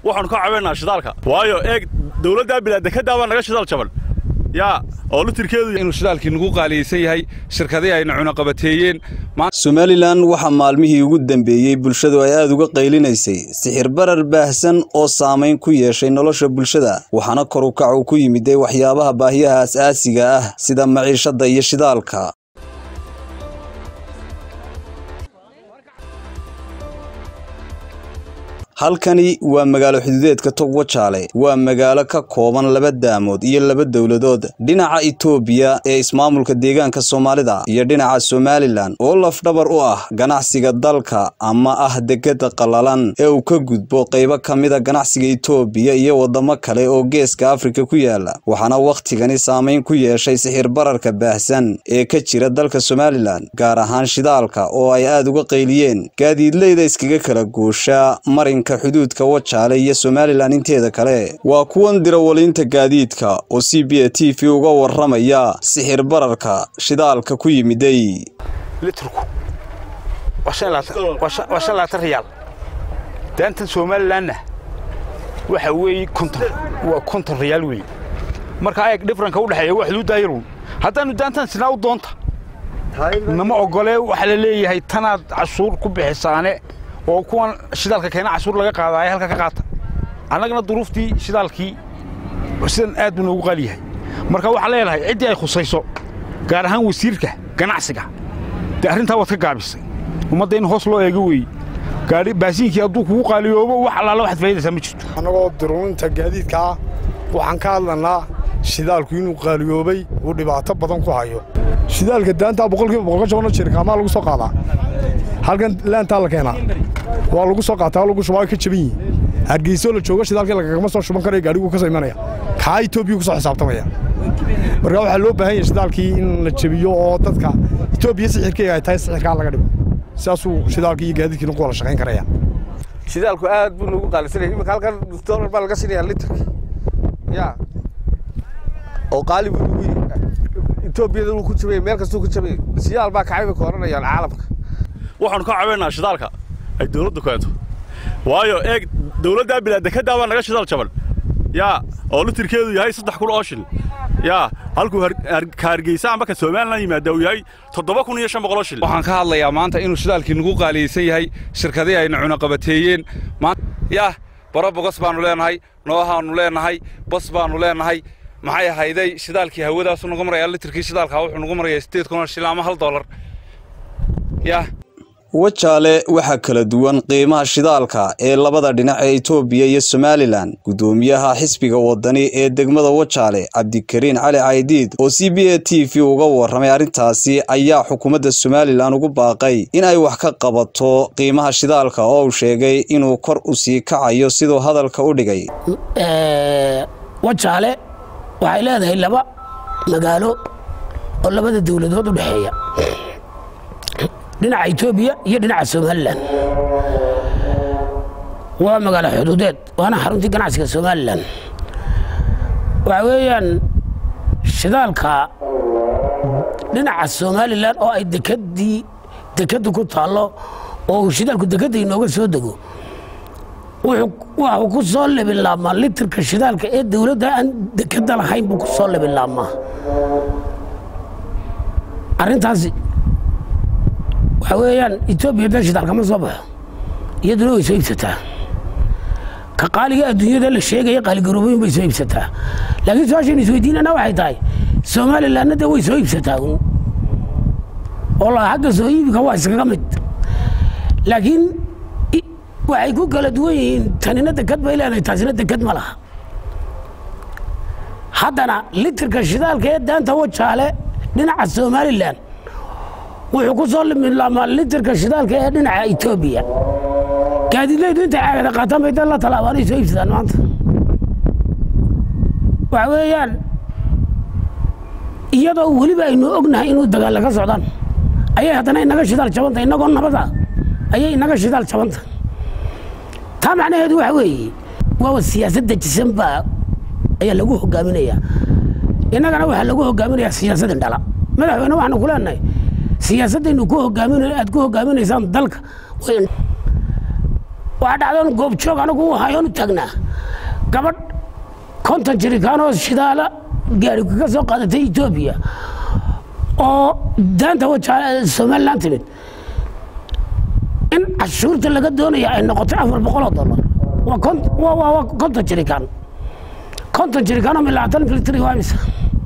waxaanu ka cabaynaa shidaalka waayo eeg dowladdaa bilaadekadaa baa naga shidaal jaban yaa oo litirkeedu inuu shidaalkii nagu qaaliyeysan yahay shirkadihii ayna cunaqabateeyeen somalilan waxaa maalmihii ugu dambeeyey bulshadu ay aada uga qaylinaysay sixir barar baahsan oo saamayn ku yeeshay nolosha bulshada waxaana kor u kac uu ku yimiday waxyaabaha baahiyaha as-aasiga ah sida maciishadda iyo shidaalka halkani waa magaalo xuduudeedka togwajaale waa magaalo ka kooban laba daamood iyo laba dowladood dhinaca itoobiya ee ismaamulka deegaanka soomaalida iyo dhinaca somalilan oo lafdhabar u ah ganacsiga dalka ama ah degada qallalan ee uu ka gudbo qaybo ka mida ganacsiga itoobiya iyo waddamo kale oo geeska afrika ku yaala waxaana wakhtigani saamayn ku yeeshay sixir bararka baahsan ee ka jira dalka somalilan gaar ahaan shidaalka oo ay aada uga qayliyeen gaadiidleyda iskaga kala goosha marinka xuduudka wajaale iyo somalilan inteeda kale waa kuwan dirawaliinta gaadiidka oo c b a t v uga warramaya sixir bararka shidaalka ku yimiday litrku waa shan laatan riyaal daantan somalilanna waxa weeye konton waa konton riyaal weeye marka eeg dhifranka u dhexeeya waa xuduuddaa yarun haddaannu daantan sinaa u doonta nama ogolee waxaa la leeyahay tanaad cashuur ku bixisaane oo kuwan shidaalka keena cashuur laga qaadaaye halka ka qaata annagana duruuftii shidaalkii sidan aad buu noogu qaali yahay marka waxaan leenahay ciddii ay khusayso gaar ahaan wasiirka ganacsiga dee arrintaa waad ka gaabisay ummadda in hoos loo eego weeye gaadhi baasiinkii hadduu kugu qaaliyoobo wax allaala waxaad faa'idaysaa ma jirto annagoo diruurinta gaadiidka ah waxaan ka hadlanaa shidaalku inuu qaaliyoobay uu dhibaato badan ku hayo shidaalka daantaa boqolkiiba boqol ka jabano jirkaamaa lagu soo qaadaa halkan laantaa la keenaa waa lagu soo qaataa lagu shubaa ka jaban yihin hargeysoo la joogo shidaalkii lagagama soo shuban karaya gaadhiguu ka soo imanaya kaa etoobiya ku soo xisaabtamaya marka waxaa loo baahan yahay shidaalkii in la jabiyo oo dadka etoobiya sixirkeega ay tahay sixirkaa laga dhigo sidaasuu shidaalkii iyo gaadiidkiina ku wada shaqayn karaya shidaalku aad buu noogu qaalisanaya iminka halkan doolar baa laga siinayaa litrkii ya oo qaali buu nagu yihi etoobiyada wuu ku jabaya meel kastuu ku jabaya siyaal baa kacay bay ka odhanayaan caalamka waxaanu ka cabaynaa shidaalka ay dowladdu keento waayo eeg dowladdaa bilaadekadaa baa naga shidaal jaban yaa oo litirkeedu yahay saddex kun oo shil yaa halkuu ka hargeysa amba ka somalilan yimaada uu yahay toddoba kun iyo shan boqoloo shil waxaan ka hadlayaa maanta inuu shidaalkii nagu qaaliyeysan yahay shirkadihii ayna cunaqabateeyeen yah baro bogos baannu leenahay noohaannu leenahay bas baannu leenahay maxay ahayday shidaalkii hawadaasu nagu marayaa litirkii shidaalkaa wuxuu nagu marayaa siddeed kun oo shil ama hal dollar yah wajaale waxaa kala duwan qiimaha shidaalka ee labada dhinac ee itoobiya iyo somalilan guddoomiyaha xisbiga waddani ee degmada wajaale cabdikariin cali caydiid oo c b a t v uga warramay arrintaasi ayaa xukuumadda somalilan ugu baaqay in ay wax ka qabato qiimaha shidaalka oo uu sheegay inuu kor u sii kacayo siduu hadalka u dhigay wajaale waxay leedahay laba magaalo oo labada dowladood u dhexeeya dhinaca etoobiya iyo dhinaca somalilan waa magaalo xuduudeed waana xaruntii ganacsiga somalilan waxa weeyaan shidaalka dhinaca somalilan oo ay dekadii dekaddu ku taallo oo uu shidaalku dekadda inooga soo dego waxuu ku soo lebilaabmaa litirka shidaalka ee dowladda aan dekadda lahayn buu ku soo lebilaabmaa arrintaasi waxaa weeyaan etoobiya dee shidaal kama soo baxo iyaduna way soo iibsataa ka qaaliga adduunyada la sheegaya qaaligaroobooyin bay soo iibsataa laakiin su-aashaynu isweydiinana waxay tahay somalilanna dee way soo iibsataa un oo la xagga soo iibika waa iskaga mid laakiin waxay ku kala duwan yihiin tanina dekad bay leedahay taasina dekad ma laha haddana litirka shidaalka ee daanta wajaale dhinaca somalilan wuxuu ku soo limilaamaa litirka shidaalka ee dhinaca etoobiya gaadiidleydu intay caagada qaataan bay dan la talaabaanay soo iibsadaan maanta waxa weeyaan iyadoo weliba aynu ognahay inuu dagaalla ka socdaan ayay haddana inaga shidaal jabanta inagoo nabada ayay inaga shidaal jabanta taa macnaheedu waxa weeye waaba siyaasad dejisan baa ayaa lagu hogaaminayaa innagana waxaa lagu hogaaminayaa siyaasad indhala madaxweyne waxaanu ku leenahay siyaasaddaynu ku hogaamin aad ku hogaaminaysaan dalka waxaa dhacdoon goobjoog anigu u hayoon u taagnaa gabadh konton jirikaanoo shidaala gaari kaga soo qaadatay etoobiya oo daanta wajaale somalilan timid in cashuurta laga doonaya ay noqotay afar boqol oo dollar waa kon- waa- waa waa konton jirikaan konton jirikaan oo milaatan litri waa imisa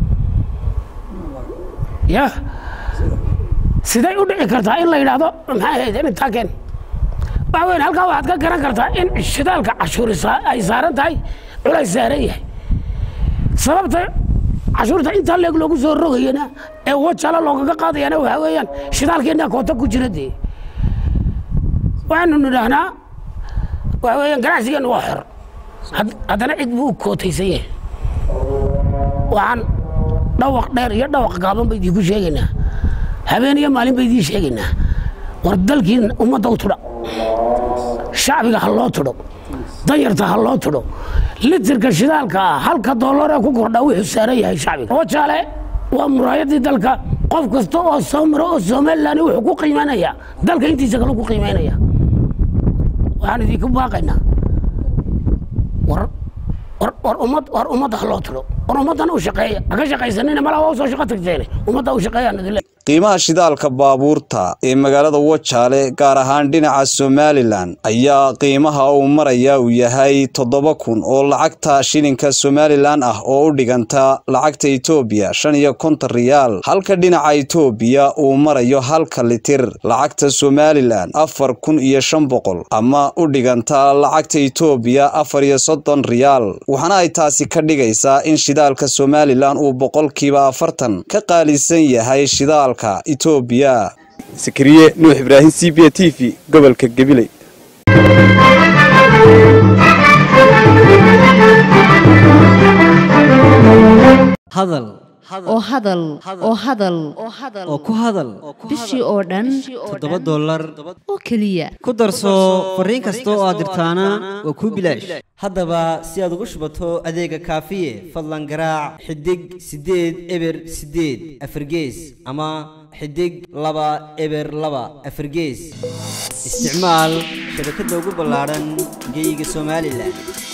ya siday u dhici kartaa in la yidhaahdo maxay ahayd intaa keen waxa weyn halkaa waxaad ka garan kartaa in shidaalka cashuuri saa- ay saaran tahay culays saaran yahay sababta cashuurta intaa leeg loogu soo rogayana ee wajala loogaga qaadayana waxaa weeyaan shidaalkeenna koota ku jira dee waxaanu nidhaahnaa waxa weeyaan ganacsigeennu waa xor Had- haddana cid buu u kootaysan yahay waxaan dhawaq dheer iyo dhawaq gaaban ba idinku sheegaynaa habeen iyo maalin ba idiin sheegaynaa war dalkii ummadda u tudha shacbiga ha loo tudho danyarta ha loo tudho litirka shidaalka ah halka dollar ee ku kordha wuxuu saaran yahay shacbiga wajaale waa muraayadii dalka qof kasta oo soo maro oo somalilan wuxuu ku qiimaynaya dalka intiisa kale ku qiimaynaya waxaan idinku baaqaynaa war war war ummad war ummadda ha loo tudho war ummaddan u shaqeeya ha ka shaqaysanina malaa waa usoo shaqo tagteene ummadda u shaqeeyaan idin le qiimaha shidaalka baabuurta ee magaalada wajaale gaar ahaan dhinaca somalilan ayaa qiimaha uu maraya uu yahay toddoba kun oo lacagta shilinka somalilan ah oo u dhiganta lacagta etoobiya shan iyo konton riyaal halka dhinaca etoobiya uu marayo halka litir lacagta somalilan afar kun iyo shan boqol ama u dhiganta lacagta etoobiya afar iyo soddon riyaal waxaana ay taasi ka dhigaysaa in shidaalka somalilan uu boqolkiiba afartan ka qaalisan yahay shidaalka etoobiya sakariye nuux ibraahim c b t v gobolka gabiley hadal oo hadal oo hadal oo ku hadal bishii oo dhan toddoba dollar oo keliya ku darso fariin kasta oo aad dirtaana waa kuu bilaash haddaba si aad ugu shubato adeega kaafiye fadlan garaac xidig siddeed eber siddeed afargees ama xidig laba eber laba afargees isticmaal shabakadda ugu ballaadhan geyga somalilan